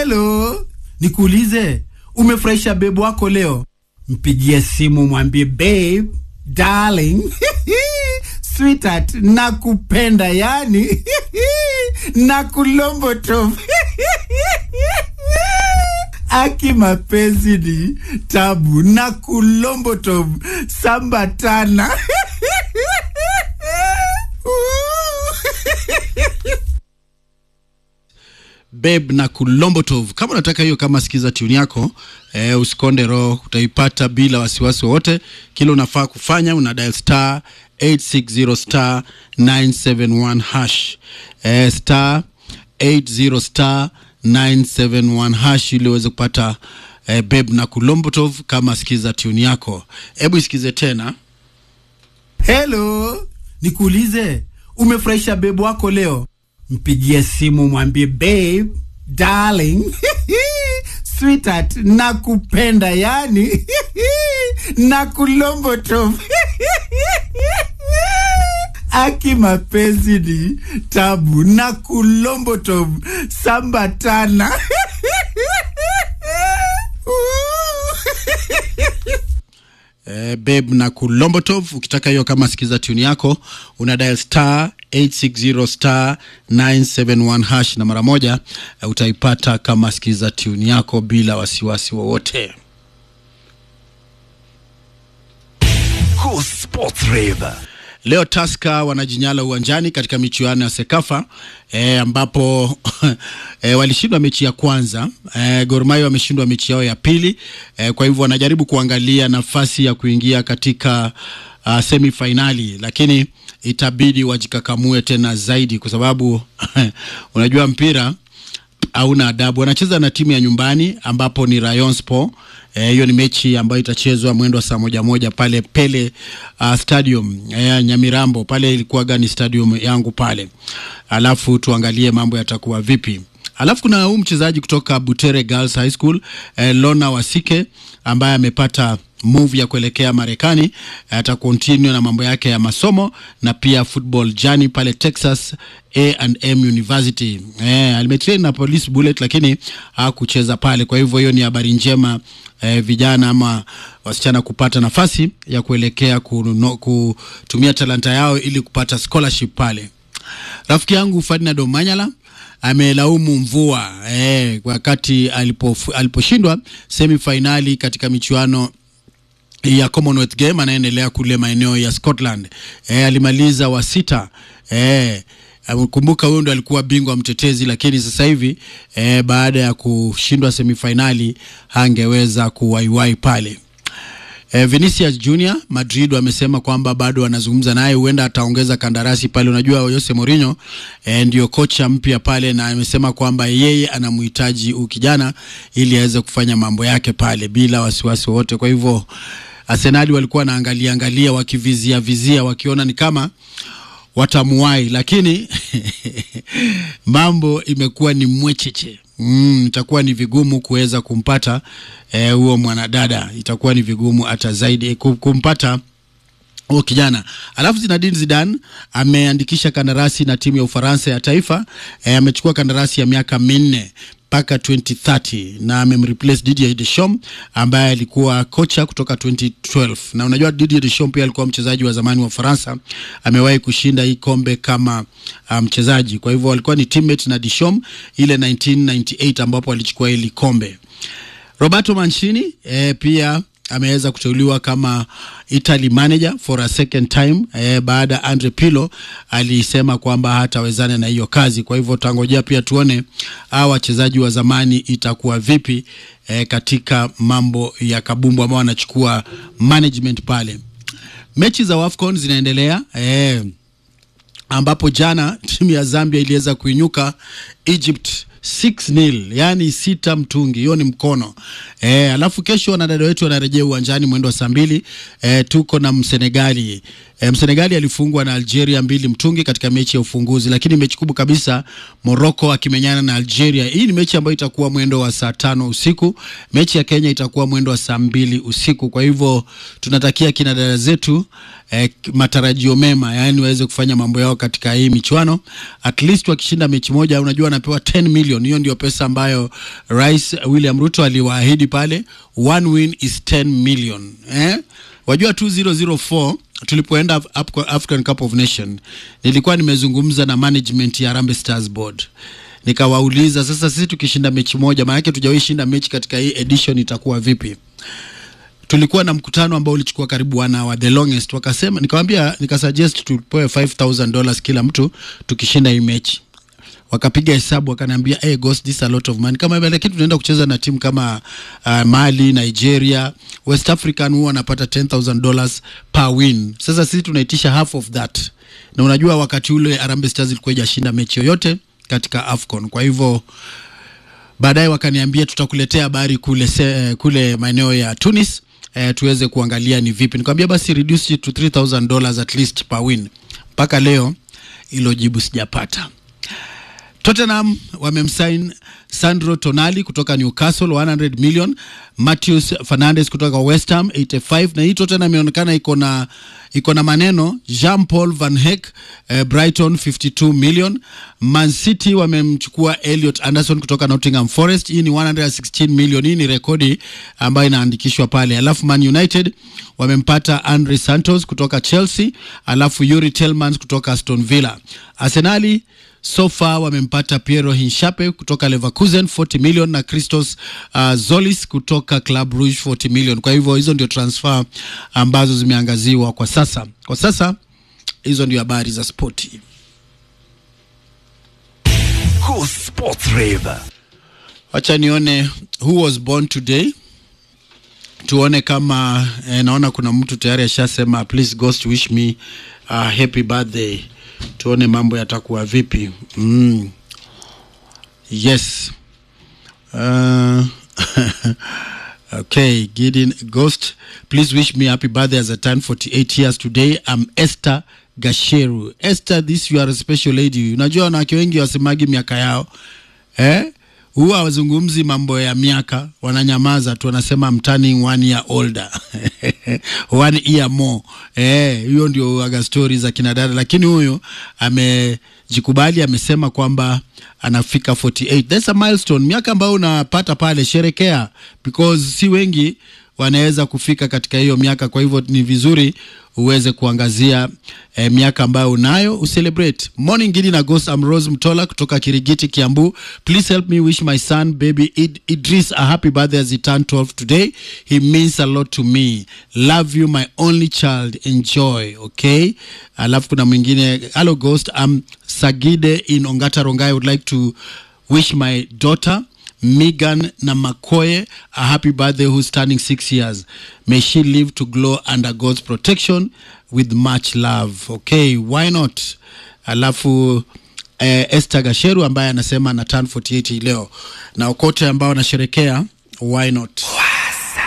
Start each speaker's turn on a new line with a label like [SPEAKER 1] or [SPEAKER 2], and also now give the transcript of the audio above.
[SPEAKER 1] Hello, nikuulize, umefurahisha bebu wako leo? Mpigie simu mwambie babe, darling, sweetheart, nakupenda yani nakulombotom aki mapenzi ni tabu na kulombotom sambatana
[SPEAKER 2] Babe na Kulombotov. Kama unataka hiyo, kama sikiza tune yako eh, usikonde roho, utaipata bila wasiwasi wowote. Kile unafaa kufanya una dial star 860 star 971 hash eh, star 80 star 971 hash ili uweze kupata eh, Babe na Kulombotov kama sikiza tune yako. Hebu isikize tena.
[SPEAKER 1] Hello, nikuulize, umefurahisha bebu wako leo? Mpigie simu mwambie babe, darling, sweetheart, nakupenda yani nakulombotom aki mapenzi ni tabu na kulombotom sambatana
[SPEAKER 2] Eh, babe na Kulombotov. Ukitaka hiyo kama sikiza tune yako una dial star 860 star 971 hash na mara moja eh, utaipata kama sikiza tune yako bila wasiwasi wowote.
[SPEAKER 3] Cool Sports Rave.
[SPEAKER 2] Leo Taska wanajinyala uwanjani katika michuano ya Sekafa e, ambapo e, walishindwa mechi ya kwanza e, Gor Mahia wameshindwa mechi yao ya pili e, kwa hivyo wanajaribu kuangalia nafasi ya kuingia katika uh, semi finali, lakini itabidi wajikakamue tena zaidi kwa sababu unajua mpira hauna adabu. Wanacheza na timu ya nyumbani ambapo ni Rayon Sport. hiyo e, ni mechi ambayo itachezwa mwendo wa saa moja moja pale Pele uh, Stadium e, Nyamirambo pale ilikuwaga ni stadium yangu pale, alafu tuangalie mambo yatakuwa vipi. Alafu kuna huu mchezaji kutoka Butere Girls High School eh, Lona Wasike ambaye amepata move ya kuelekea Marekani. Atakontinue na mambo yake ya masomo na pia football journey pale Texas A&M University. Eh, alimetrain na Police Bullet lakini hakucheza pale. Kwa hivyo hiyo ni habari njema eh, vijana ama wasichana kupata nafasi ya kuelekea kuno, kutumia talanta yao ili kupata scholarship pale. Rafiki yangu Ferdinand Omanyala amelaumu mvua eh, wakati alipo, aliposhindwa semifinali katika michuano ya Commonwealth Game anaendelea kule maeneo ya Scotland. Eh, alimaliza wa sita eh, kumbuka huyo ndo alikuwa bingwa mtetezi, lakini sasa hivi eh, baada ya kushindwa semifinali hangeweza kuwaiwai pale. Eh, Vinicius Junior Madrid wamesema kwamba bado wanazungumza naye, huenda ataongeza kandarasi pale. Unajua Jose Mourinho eh, ndio kocha mpya pale, na amesema kwamba yeye anamhitaji huyu kijana ili aweze kufanya mambo yake pale bila wasiwasi wowote. Kwa hivyo Arsenali walikuwa wanaangalia angalia, wakivizia vizia, wakiona ni kama watamuwai, lakini mambo imekuwa ni mwecheche Mm, itakuwa ni vigumu kuweza kumpata huo eh, mwanadada, itakuwa ni vigumu hata zaidi kumpata huo kijana. Alafu Zinedine Zidane ameandikisha kandarasi na timu ya Ufaransa ya taifa eh, amechukua kandarasi ya miaka minne mpaka 2030 na amemreplace Didier Deschamps ambaye alikuwa kocha kutoka 2012. Na unajua Didier Deschamps pia alikuwa mchezaji wa zamani wa Faransa, amewahi kushinda hii kombe kama mchezaji. Um, kwa hivyo alikuwa ni teammate na Deschamps ile 1998 ambapo alichukua hili kombe. Roberto Mancini eh, pia ameweza kuteuliwa kama Italy manager for a second time eh, baada Andre Pirlo alisema kwamba hatawezana na hiyo kazi. Kwa hivyo tangojea pia tuone hawa wachezaji wa zamani itakuwa vipi eh, katika mambo ya kabumbu ambao wanachukua management pale. Mechi za WAFCON zinaendelea eh, ambapo jana timu ya Zambia iliweza kuinyuka Egypt 6-0 yani sita mtungi, hiyo ni mkono e. Alafu kesho wanadada wetu wanarejea uwanjani mwendo wa saa mbili e, tuko na Msenegali E, Msenegali alifungwa na Algeria mbili mtungi katika mechi ya ufunguzi, lakini mechi kubwa kabisa Morocco akimenyana na Algeria. Hii ni mechi ambayo itakuwa mwendo wa saa tano usiku. Mechi ya Kenya itakuwa mwendo wa saa mbili usiku. Kwa hivyo tunatakia kina dada zetu eh, matarajio mema, yaani waweze kufanya mambo yao katika hii michuano. At least wakishinda mechi moja, unajua wanapewa 10 million. Hiyo ndio pesa ambayo Rais William Ruto aliwaahidi pale, one win is 10 million eh? Wajua 2004 tulipoenda Af- African Cup of Nation, nilikuwa nimezungumza na management ya Harambee Stars Board nikawauliza, sasa sisi tukishinda mechi moja, maanake tujawahi shinda mechi katika hii edition, itakuwa vipi? tulikuwa na mkutano ambao ulichukua karibu one hour the longest wakasema nikawambia nikasuggest tupewe 5000 dollars kila mtu tukishinda hii mechi wakapiga hesabu wakaniambia hey, ghost this a lot of money kama hivyo, lakini tunaenda kucheza na timu kama uh, mali nigeria west african huwa wanapata 10000 dollars per win sasa sisi tunaitisha half of that na unajua wakati ule Harambee stars ilikuwa ijashinda mechi yoyote katika afcon kwa hivyo baadaye wakaniambia tutakuletea habari kule, se, kule maeneo ya Tunis eh, tuweze kuangalia ni vipi. Nikamwambia basi reduce it to 3000 dollars at least per win. Mpaka leo hilo jibu sijapata. Tottenham wamemsign Sandro Tonali kutoka Newcastle 100 million, Matheus Fernandes kutoka West Ham 85, na hii Tottenham inaonekana iko na iko na maneno. Jean Paul Van Heck eh, Brighton 52 million. Man City wamemchukua Elliot Anderson kutoka Nottingham Forest, hii ni 116 million. Hii ni rekodi ambayo inaandikishwa pale. Alafu Man United wamempata Andre Santos kutoka Chelsea, alafu Yuri Tillmans kutoka Aston Villa. Arsenali so far wamempata Piero Hinshape kutoka Leverkusen 40 million na Christos uh, Zolis kutoka Club Rouge 40 million. Kwa hivyo hizo ndio transfer ambazo zimeangaziwa kwa sasa. Kwa sasa hizo ndio habari za spoti.
[SPEAKER 3] Go Sports Rave.
[SPEAKER 2] Wacha nione who was born today, tuone kama eh, naona kuna mtu tayari ashasema please ghost wish me uh, happy birthday. Tuone mambo yatakuwa vipi. Mm. Yes. Uh, okay, Gideon Ghost, please wish me happy birthday as I turn 48 years today. I'm Esther Gasheru. Esther, this you are a special lady. Unajua wanawake wengi wasemagi miaka yao eh? huwa hawazungumzi mambo ya miaka, wananyamaza tu, wanasema I'm turning one year older one year more. Eh, hiyo ndio aga stori za kinadada, lakini huyo amejikubali, amesema kwamba anafika 48. That's a milestone, miaka ambayo unapata pale, sherekea because si wengi wanaweza kufika katika hiyo miaka. Kwa hivyo ni vizuri uweze kuangazia eh, miaka ambayo unayo ucelebrate. Morning Gidi na Ghost, I'm Rose Mtola kutoka Kirigiti, Kiambu. Please help me wish my son baby Id Idris a happy birthday as he turned 12 today. He means a lot to me. Love you my only child. Enjoy, okay? Alafu kuna mwingine, hello Ghost, I'm Sagide in Ongata Rongai. I would like to wish my daughter Megan Namakoye a happy birthday who's turning six years. May she live to glow under God's protection with much love. Okay, why not? Alafu eh, Esther Gasheru ambaye anasema ana turn 48 hii leo na okote ambao anasherekea why not?